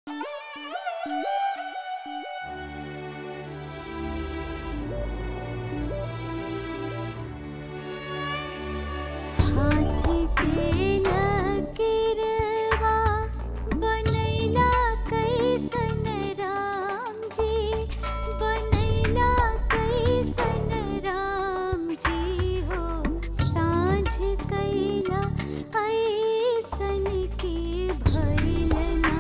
हाथी के लकीरवा बनैला कैसन राम जी बनैला कैसन राम जी हो साँझ कैला ऐसन के भइल ना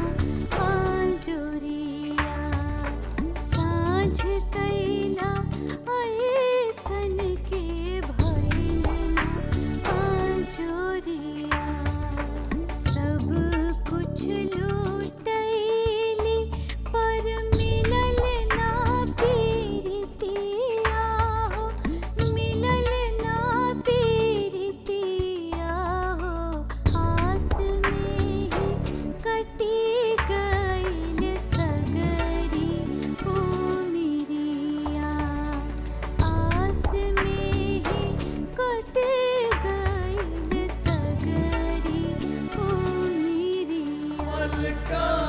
आजोरिया साँझ कैला ऐसन के भइल ना आजोरिया सब कुछ लूटैली पर मिलल ना पीरतिया हो मिलल ना पीरतिया हो आस में ही कटी गइल सगरी ओ मिरिया आस में ही कट गइल सगरी ओ मिरिया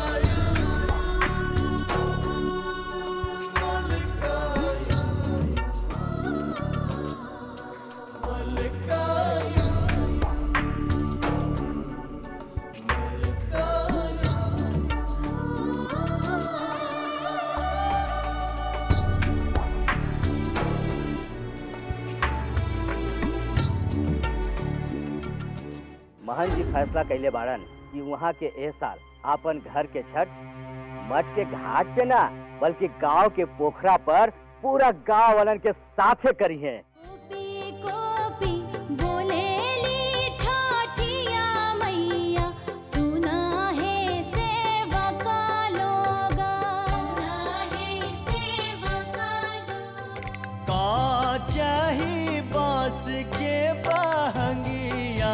महन जी फैसला कैले बाड़न कि वहाँ के एह साल आपन घर के छठ मठ के घाट पे ना बल्कि गांव के पोखरा पर पूरा गांव वालन के साथे करी है गोपी गोपी बोलेली छठिया मैया सुना है सेवका लोगा सुना है सेवका लोगा का चाही बांस के बहंगिया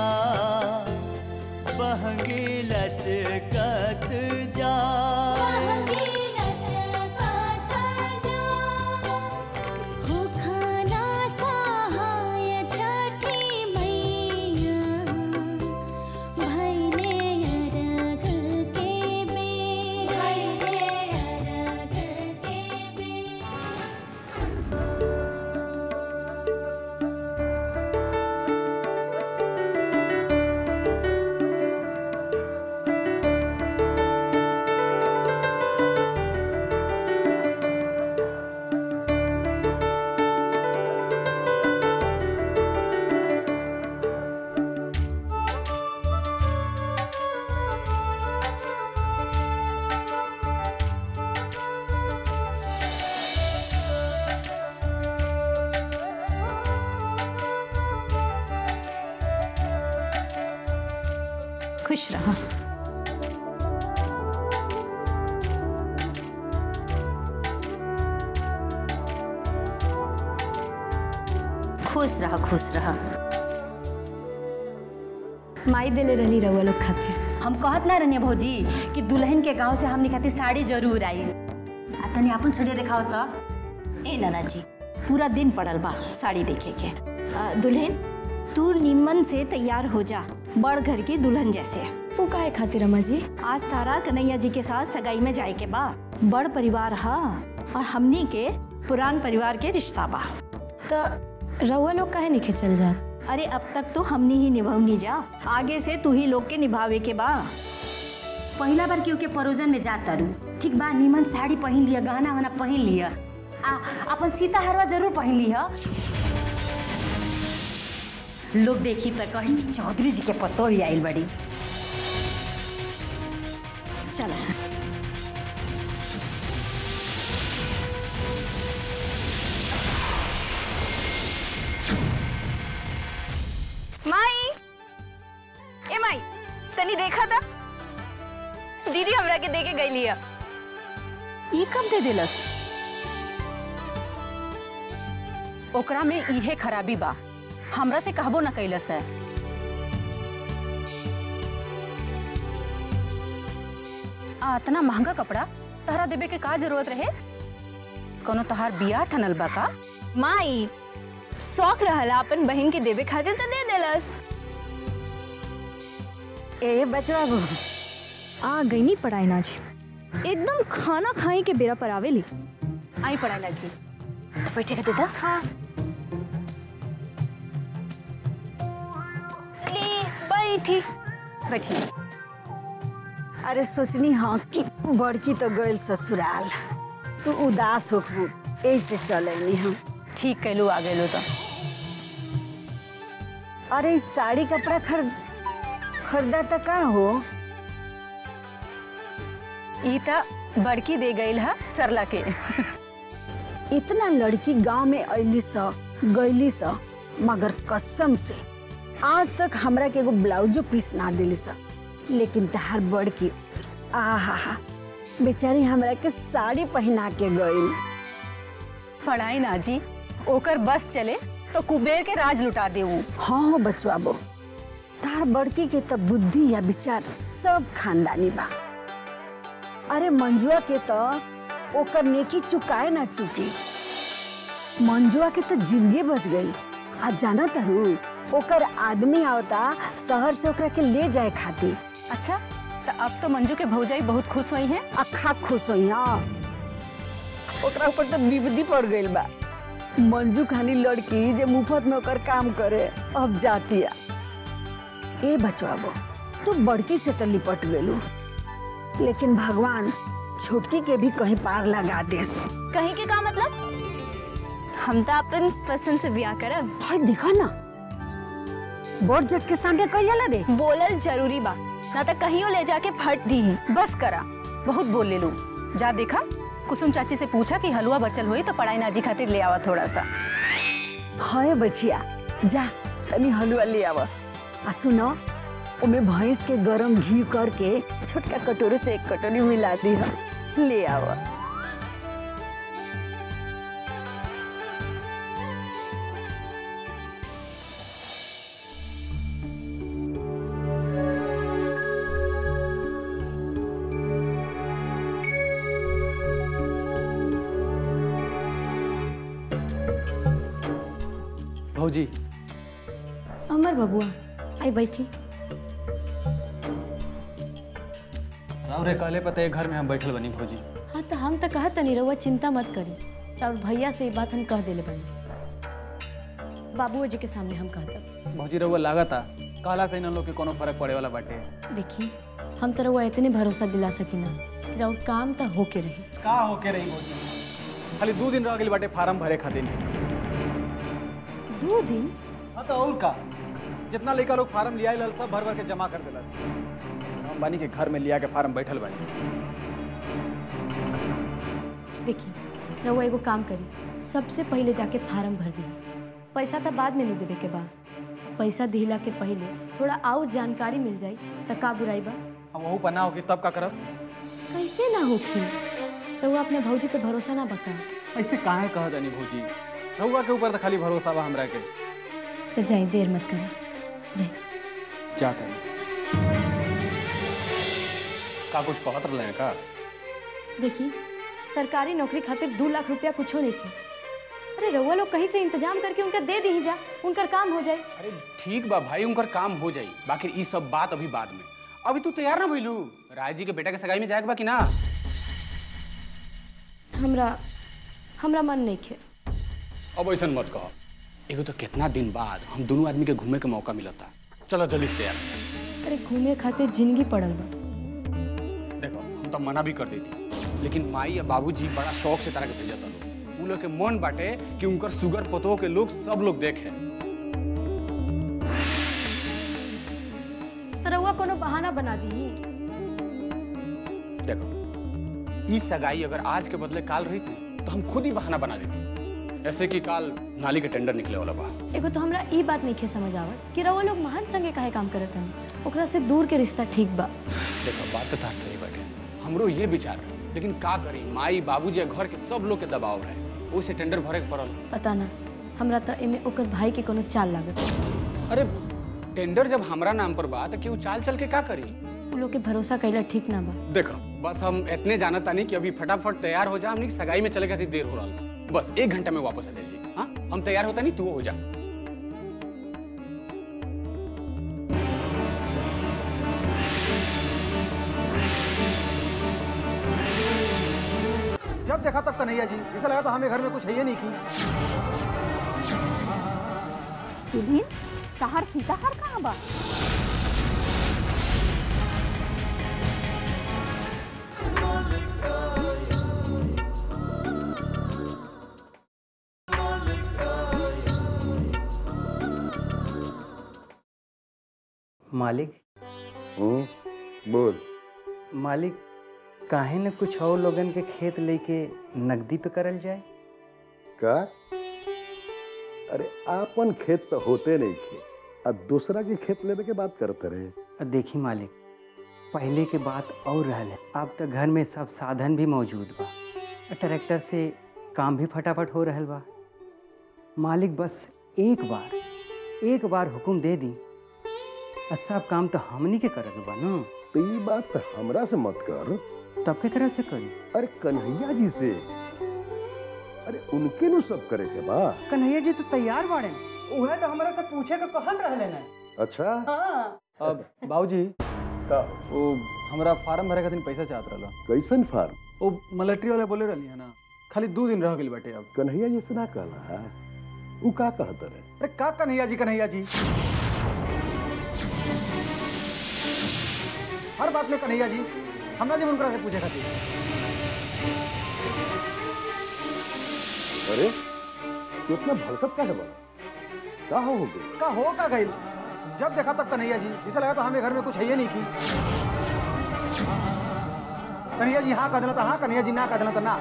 बहंगी लचकत जा बहंगी लचकत जा हो खाना सहाय छठी मैया भैले अरघ के बेर भैले अरघ के बेर खुश रहा खुश रहा खुश रहा माई देले रहली रउआ लोग खातिर हम कहत ना रहनी भौजी कि दुल्हन के गांव से हमने खातिर साड़ी जरूर आई आ तनी अपन साड़ी दिखाओ तो ए नाना जी पूरा दिन पड़ल बा साड़ी देखे के आ, दुल्हन तू निमन से तैयार हो जा बड़ घर की दुल्हन जैसे वो काहे खातिर अम्मा जी आज तारा कन्हैया जी के साथ सगाई में जाए के बा बड़ परिवार हा और हमनी के पुरान परिवार के रिश्ता बा तो रउआ लोग काहे नहीं चल जा अरे अब तक तो हमनी ही निभावनी जा आगे से तू ही लोग के निभावे के बा पहला बार केहू के परोजन में जा तारू ठीक बा नीमन साड़ी पहन लिया गहना वहना पहन लिया आ अपन सीता हरवा जरूर पहन लिया लोग देखी तो कही चौधरी जी के पतो ही आइल बड़ी चला माई ए माई तनी देखा था दीदी हमरा के देके गई लिया ई कब दे दिलस ओकरा में इहे खराबी बा हमरा से कहबो न कैलस है आ इतना महंगा कपड़ा तहरा देवे के का जरूरत रहे कोनो तहार बियाह ठनल बा का माई शौक रहला अपन बहन के देवे खातिर तो दे देलस ए बचवा आ गई नी पढ़ाई ना जी एकदम खाना खाए के बेरा पर आवेली आई पढ़ाई ना जी बैठे के देता हाँ ली बैठी बैठी अरे सोचनी हाँ कि बड़की तो गइल ससुराल तू उदास होखबू ऐसे चलेनी हम ठीक कैलू आ गए तो अरे इस साड़ी कपड़ा खरीद खरीदा तो का हो ई त बड़की दे गई है सरला के इतना लड़की गांव में अली स गईली स मगर कसम से आज तक हमरा के एगो ब्लाउजो पीस ना दिली स लेकिन तहार बड़की आहा हा बेचारी हमरा के साड़ी पहना के गई पढ़ाई ना जी ओकर बस चले तो कुबेर के राज लुटा देऊ हाँ हो बचवा बो तार बड़की के तो बुद्धि या विचार सब खानदानी बा अरे मंजुआ के तो ओकर नेकी चुकाए ना चुकी मंजुआ के तो जिंदगी बच गई आ जाना तरू ओकर आदमी आवता शहर से ओकरा के ले जाए खातिर अच्छा तो अब तो मंजू के भौजाई बहुत खुश हुई हैं अखा खुश होई हाँ ओकरा ऊपर तो विपदी पड़ गई बा मंजू खानी लड़की जे मुफ्त में ओकर काम करे अब जातिया ए बचवा बो तू बड़की से तो लिपट गेलू लेकिन भगवान छोटकी के भी कहीं पार लगा देस कहीं के का मतलब हम तो अपन पसंद से ब्याह करब भाई देखा ना बड़ जट के सामने कही जाला दे बोलल जरूरी बा ना तो कहीं ले जाके फट दी बस करा बहुत बोल ले लू जा देखा कुसुम चाची से पूछा कि हलवा बचल हुई तो पढ़ाई नाजी खातिर ले आवा थोड़ा सा हाय बचिया जा तनी हलवा ले आवा आ सुनो ओमे भैंस के गरम घी करके छोटका कटोरे से एक कटोरी मिला दी है ले आवा भौजी अमर बबुआ आई बैठी राउरे कहले पता घर में हम बैठल बनी भौजी हाँ तो हम तो कहत तनी रउआ चिंता मत करी और भैया से ये बात हम कह देले बनी बाबूजी जी के सामने हम कहत भौजी रउआ लागता कहला से इन लोग के कोनो फर्क पड़े वाला बाटे देखी हम तो रउआ इतने भरोसा दिला सकीना कि राउर काम तो होके रही का होके रही भौजी खाली दू दिन रह गई बाटे फार्म भरे खातिर दो दिन हाँ तो और का जितना लड़का लोग फार्म लिया लल सब भर भर के जमा कर दिलस हम बानी के घर में लिया के फार्म बैठल बानी देखी रउआ एगो काम करी सबसे पहले जाके फार्म भर दी पैसा तो बाद में नहीं देवे के बा पैसा दिला के पहले थोड़ा और जानकारी मिल जाई तो का बुराई बा हम वहू पर ना होगी तब का करब कैसे ना होखी रउआ अपने भौजी पे भरोसा ना बका ऐसे काहे कह दनी भौजी रउआ के ऊपर तो खाली भरोसा बा हमरा के तो जाई देर मत करी जाई जाता का कुछ कहत रहे हैं का देखी सरकारी नौकरी खातिर दो लाख रुपया कुछो नहीं थे अरे रउआ लोग कहीं से इंतजाम करके उनका दे दी जा उनकर काम हो जाए अरे ठीक बा भाई उनकर काम हो जाई बाकी ई सब बात अभी बाद में अभी तू तैयार ना भइलू राय जी के बेटा के सगाई में जाएगा बा कि ना हमरा हमरा मन नहीं खे अब ऐसा मत कहो एगो तो कितना दिन बाद हम दोनों आदमी के घूमे के मौका मिलता चलो जल्दी से तैयार अरे घूमे खातिर जिंदगी पड़ल बा देखो हम तो मना भी कर देती लेकिन माई या बाबूजी बड़ा शौक से तारा के भेजता लोग उ लोग के मन बाटे कि उनकर सुगर पतोह के लोग सब लोग देखे तो रउआ कोनो बहाना बना दी देखो ई सगाई अगर आज के बदले काल रही थी तो हम खुद ही बहाना बना देते ऐसे कि काल नाली के टेंडर निकले वाला बा एगो तो हमरा ई बात नहीं खे समझ आवत कि रउआ लोग महान संगे काहे काम करत हन ओकरा से दूर के रिश्ता ठीक बा देखो बात तो तार सही बाटे हमरो ये विचार रहे लेकिन का करी माई बाबूजी या घर के सब लोग के दबाव रहे ओइसे टेंडर भरे के पड़ल पता ना हमरा तो एमे ओकर भाई के कोनो चाल लागत अरे टेंडर जब हमरा नाम पर बा तो केहू चाल चल के का करी उ लोग के भरोसा कैला ठीक ना बा देखो बस हम इतने जानत तानी कि अभी फटाफट तैयार हो जा हमनी के सगाई में चले खातिर देर हो रहा बस एक घंटा में वापस आ जाइए हाँ हम तैयार होता नहीं तू हो जा जब देखा तब कन्हैया जी ऐसा लगा था हमें घर में कुछ है ही नहीं की दुल्हन तहार सीताहार कहाँ बा मालिक हम्म बोल मालिक काहे न कुछ और लोगन के खेत लेके नकदी पे करल जाए का अरे आपन खेत तो होते नहीं थे अब दूसरा के खेत लेवे के बात करते रहे अब देखी मालिक पहले के बात और रहल है अब तो घर में सब साधन भी मौजूद बा और ट्रैक्टर से काम भी फटाफट हो रहल बा मालिक बस एक बार एक बार हुक्म दे दी और सब काम तो हमनी के करल बा ना तो ये बात तो हमरा से मत कर तब के तरह से करी अरे कन्हैया जी से अरे उनके नु सब करे के बा कन्हैया जी तो तैयार बाड़े उहे तो हमरा से पूछे के कहन रहले ना अच्छा अब बाबूजी का वो हमरा फार्म भरे खातिर पैसा चाहत रहला कैसन फार्म वो मिलिट्री वाले बोले रहली है ना खाली दो दिन रह गइल बाटे अब कन्हैया जी से ना कहला उ का कहत रहे अरे का कन्हैया जी कन्हैया जी हर बात में कन्हैया जी हमरा जी उनकरा से पूछे खातिर अरे तू इतना भड़कत का है बा का हो गई का हो का गइल जब देखा तब कन्हैया जी ऐसा लगा था हमें घर में कुछ है ही नहीं की कन्हैया जी हाँ कह देना था हाँ कन्हैया जी ना कह देना था ना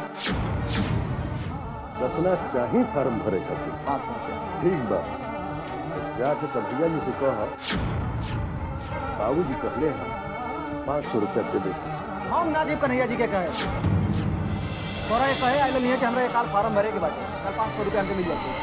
कतना चाही फार्म भरे खातिर हाँ समझ गया ठीक बा जाके कन्हैया जी से कह बाबू जी कहले हैं पाँच सौ रुपया दे दे हम ना जीव कन्हैया जी के कहे तोरा ये कहे आइल नहीं है कि हमरा एक काल फार्म भरे के बाद कल पाँच सौ रुपया हमके मिल जाते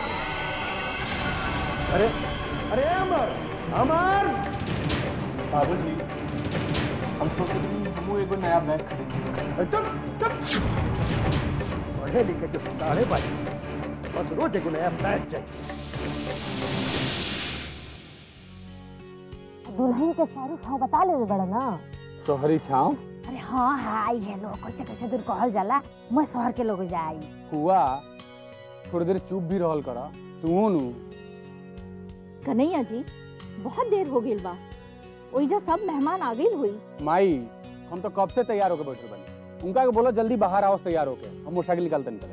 अरे अरे अमर अमर बाबूजी हम सोच रहे हैं हम एगो नया बैग खरीदेंगे चुप चुप पढ़े लिखे के साढ़े बाई बस रोज एगो नया बैग चाहिए दुल्हन के सारी छाव बता ले बड़ा ना तोहरी छाँव अरे हाँ हाँ आई है लोग कैसे कैसे दूर कहल जाला मैं शहर के लोग जाई हुआ थोड़ी देर चुप भी रहल करा तू नु कन्हैया जी बहुत देर हो गई बा ओइजा सब मेहमान आ गई हुई माई हम तो कब से तैयार होके बैठे बनी उनका के बोला जल्दी बाहर आओ तैयार होके हम मोटरसाइकिल निकालते निकले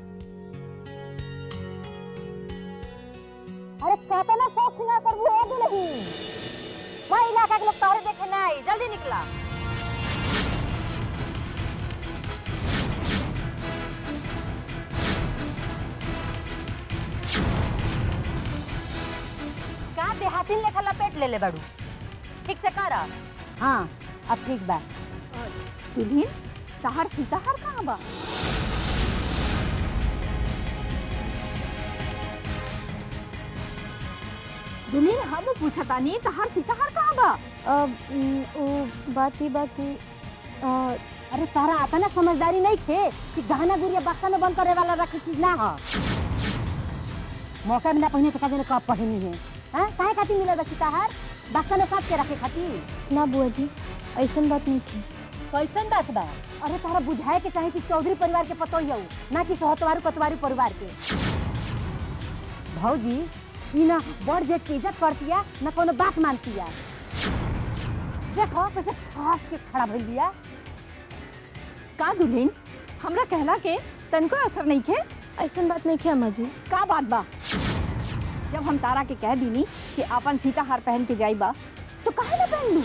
अरे कहता ना शौक सिंगार कर वो दुल्हन वह इलाका के लोग तोहरे देखे ना आई जल्दी निकला का देहाती लेखा लपेट ले ले बड़ू ठीक से करा हाँ अब ठीक बा दुल्हन तहार सीताहार कहाँ बा दुल्हन हम पूछा तानी तहार सीताहार कहाँ बा अब उम, वो बात ही बात ही अ, अरे तारा आता ना समझदारी नहीं थे कि गहना गुड़िया बक्सा में बंद करे वाला रखी चीज ना हो मौका मिला पहने तो कभी कब पहनी है हाँ काहे खातिर मिले बच्ची ताहार बक्सा में साथ के रखे खातिर ना बुआ जी ऐसन बात नहीं थी कैसन बात बा अरे तारा बुझाए के चाहे कि चौधरी परिवार के पतो ही ना कि सहतवारू कतवारू परिवार के भौजी ई ना बड़ जेठ की इज्जत करतिया ना कोनो बात मानतिया देखो कैसे खास के खड़ा भइल बिया का दुल्हन हमरा कहला के तनको असर नहीं खे ऐसन बात नहीं थी अम्मा जी का बात बा जब हम तारा के कह दीनी कि अपन सीताहार पहन के जाई बा तो काहे ना पहन लू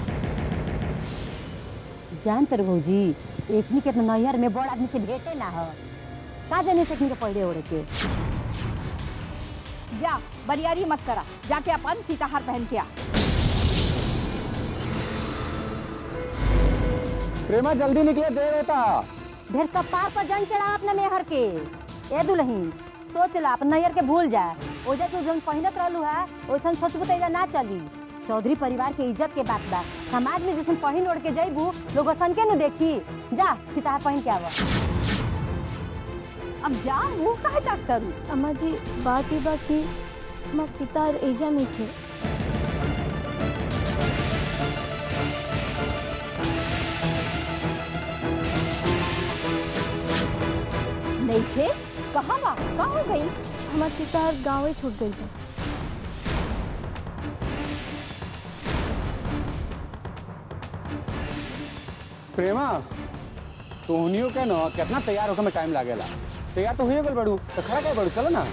जान तर भौजी एकनी के तो नैहर में बड़ आदमी से भेटे ना हो का जाने से के पहले ओढ़े के जा बरियारी मत करा जाके अपन सीताहार पहन के आ प्रेमा जल्दी निकले देर होता ढेर कपार पर जंग चढ़ा अपने मेहर के ए दुल्हन सोच ला अपन नैहर के भूल जा ओजा तू जौन पहिनत रहलू है ओइसन सोचबू तो एजा ना चली चौधरी परिवार के इज्जत के बात बा समाज में जैसन पहिन ओढ़ के जइबू लोग असन के नु देखी जा सीताहार पहन के आवा अब जा मुंह काहे तक करू अम्मा जी बात ही बात ही हमार सितार एजा नहीं थे खे कहाँ बा का हो गई हमार सीताहर गाँव छूट गई बा प्रेमा तोहनियो के न कितना तैयार होकर में टाइम लागेला तैयार तो हुए गल बड़ू तो खड़ा कर बड़ू चलो ना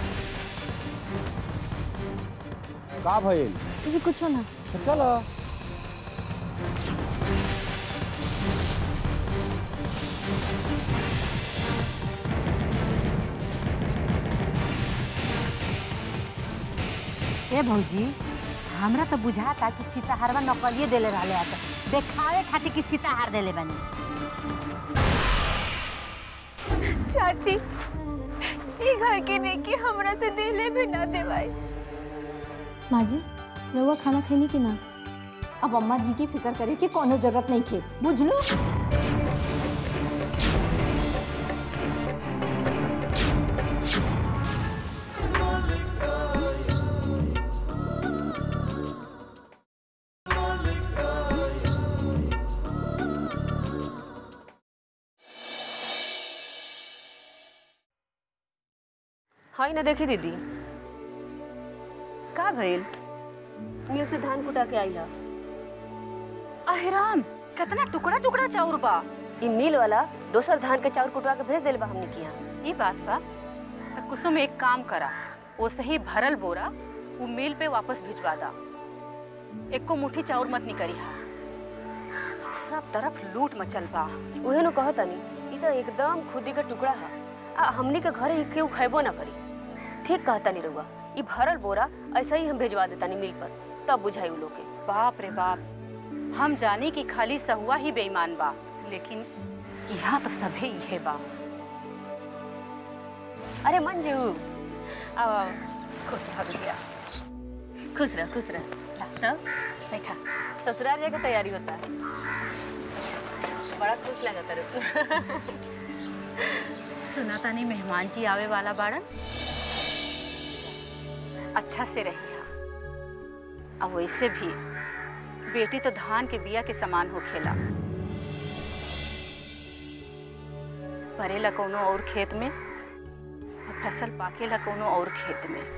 का भइल जी कुछ ना तो चलो ए भौजी हमरा तो बुझाता कि सीताहारवा नकलिए देले रहले आ देखावे खातिर कि सीताहार देले बनी चाची ये घर के नहीं कि हमरा से दिले भी ना देवाई माँ जी रउआ खाना खैनी कि ना अब अम्मा जी की फिक्र करे कि कोनो जरूरत नहीं खे बुझलू हाय ना देखी दीदी का भइल मिल से धान कुटा के आइला अहिराम कितना टुकड़ा टुकड़ा चाउर बा ई मिल वाला दोसर धान के चाउर कुटवा के भेज देले बा हमने के यहाँ ये बात बा तो कुसुम एक काम करा ओसे ही भरल बोरा वो मिल पे वापस भिजवा दा एको मुट्ठी चाउर मत निकरी हा सब तरफ लूट मचल बा उहे नु कहत तनी ई तो एकदम खुदी का टुकड़ा है आ हमनी के घरे ई केहू खैबो ना करी ठीक कहता नी रउआ ई भरल बोरा ऐसा ही हम भेजवा देतानी मिल पर तब बुझाई उ लोग के बाप रे बाप हम जानी कि खाली सहुआ ही बेईमान बा लेकिन यहाँ तो सभे इहे बा अरे मंजू आओ आओ खुश रह बिटिया खुश रह खुश रह ला, बैठा ससुराल जाके तैयारी होता है बड़ा खुश लगा तर सुना तानी मेहमान जी आवे वाला बाड़न अच्छा से रहिया अब वैसे भी बेटी तो धान के बिया के समान हो खेला परेला कोनो और खेत में और फसल पाकेला कोनो और खेत में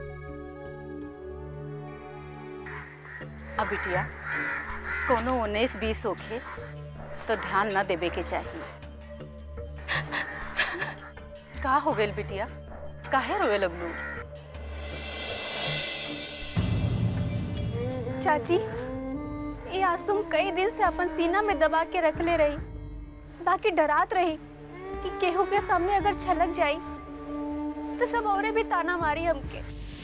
अब बिटिया कोनो उन्नीस बीस होखे तो ध्यान न देवे के चाहिए का हो गइल बिटिया काहे रोए लगलू चाची ये आसुम कई दिन से अपन सीना में दबा के रख ले रही बाकी डरात रही कि केहू के सामने अगर छलक जाई तो सब औरे भी ताना मारी हमके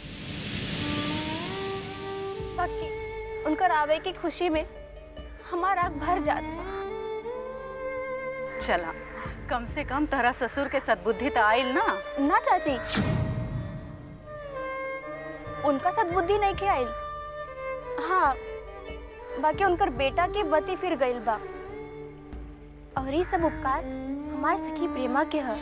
बाकी उनकर आवे की खुशी में हमार आग भर जात बा चला कम से कम तहरा ससुर के सद्बुद्धि तो आइल ना ना चाची उनका सद्बुद्धि नहीं के आइल हाँ बाकी उनकर बेटा के बती फिर गइल बा और ये सब उपकार हमार सखी प्रेमा के ह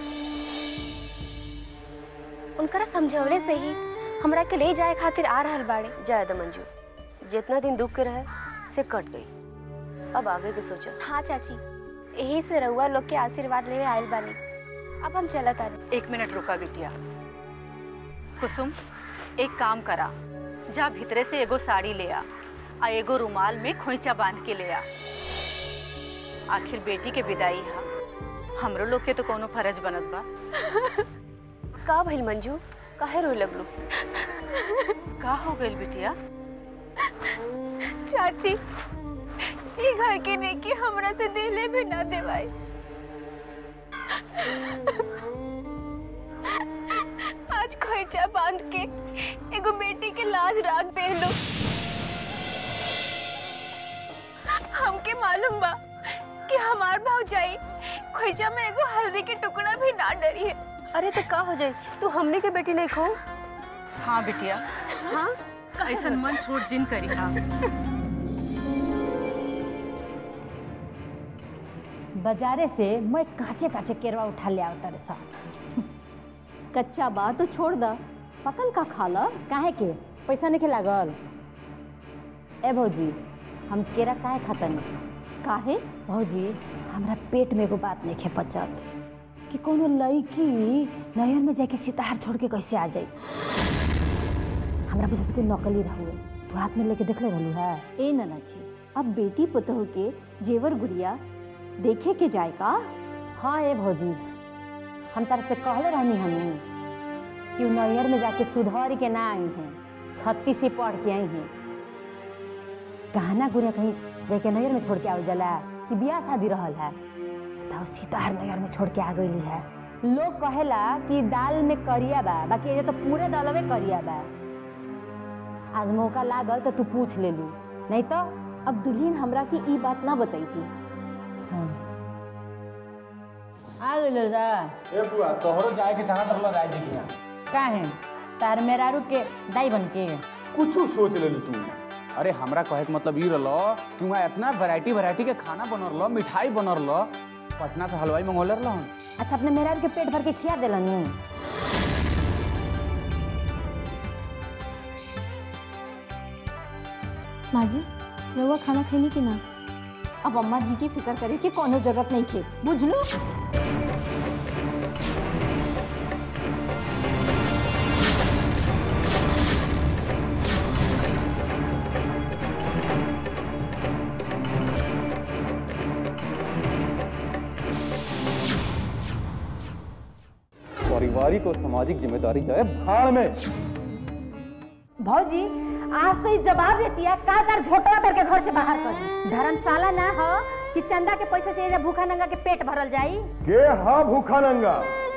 उनकरा समझवले से ही हमरा के ले जाए खातिर आ रहल बाड़े जाए द मंजू जितना दिन दुख के रहे से कट गई अब आगे के सोचो हाँ चाची यही से रउआ लोग के आशीर्वाद लेवे आयल बानी अब हम चलत आनी एक मिनट रुका बिटिया कुसुम एक काम करा जा भीतरे से एगो साड़ी ले आ आ एगो रुमाल में खोइचा बांध के ले आ आखिर बेटी के विदाई हा हमरो लोग के तो कोनो फर्ज बनत बा का भइल मंजू काहे रोए लगलू का हो गइल बिटिया चाची ये घर के नहीं कि हमरा से दिले भी ना देवाई आज खोइचा बांध के एगो बेटी के लाज राख दे लो हमके मालूम बा कि हमार भौजाई खोइचा में एगो हल्दी के टुकड़ा भी ना डरी है अरे तो का हो जाए तू हमने के बेटी नहीं खो हाँ बिटिया हाँ ऐसन मन छोड़ जिन करी हा बाजारे से मैं काचे काचे केरवा उठा ले आवता रे सब कच्चा बा तो छोड़ द पकल का खा ल काहे के पैसा नहीं लागल ए भौजी हम केरा काहे खातन काहे भौजी हमरा पेट में एगो बात नहीं खे पचत कि कोनो लड़की नहर में जाके सितार छोड़ के कैसे आ जाई हमरा बुझात कोई नकली रहुए तू हाथ में लेके देखले रहलू है ए ननाची अब बेटी पुतहु के जेवर गुड़िया देखे के जाए का हाँ ए भौजी हम तार से कहले रहनी हमी कि उ नैहर में जाके सुधर के ना आई हैं छत्तीस से पढ़ के आई हैं गहना गुड़िया कहीं जाके नैहर में छोड़ के आवल जाला कि बियाह शादी रहल है तो सीतार नैहर में छोड़ के आ गई है लोग कहेला कि दाल में करिया बा बाकी ये तो पूरे दालवे करिया बा आज मौका लागल तो तू पूछ ले लू नहीं तो अब दुल्हन हमरा की ई बात ना बताई थी आ गइल जा ए बुआ तोहरो जाए के चाहत रहल राय जी के यहाँ काहे तार मेरारू के दाई बन के कुछ सोच लेलू तू अरे हमरा कहे के मतलब ई रहलो कि वहाँ इतना वैरायटी वैरायटी के खाना बनल रहो मिठाई बनल रहो पटना से हलवाई मंगोले रहलो अच्छा अपने मेरारू के पेट भर के खिया देलन माँ जी रउआ खाना खैनी कि ना अब अम्मा जी की फिक्र करे की कोनो जरूरत नहीं थे बुझलो पारिवारिक और सामाजिक जिम्मेदारी जाए भाड़ में भौजी आज तो इस जवाब देती है का कर झोटवा करके घर से बाहर कर दी। धर्मशाला ना हो कि चंदा के पैसे से एजा भूखा नंगा के पेट भरल जाई के हा भूखा नंगा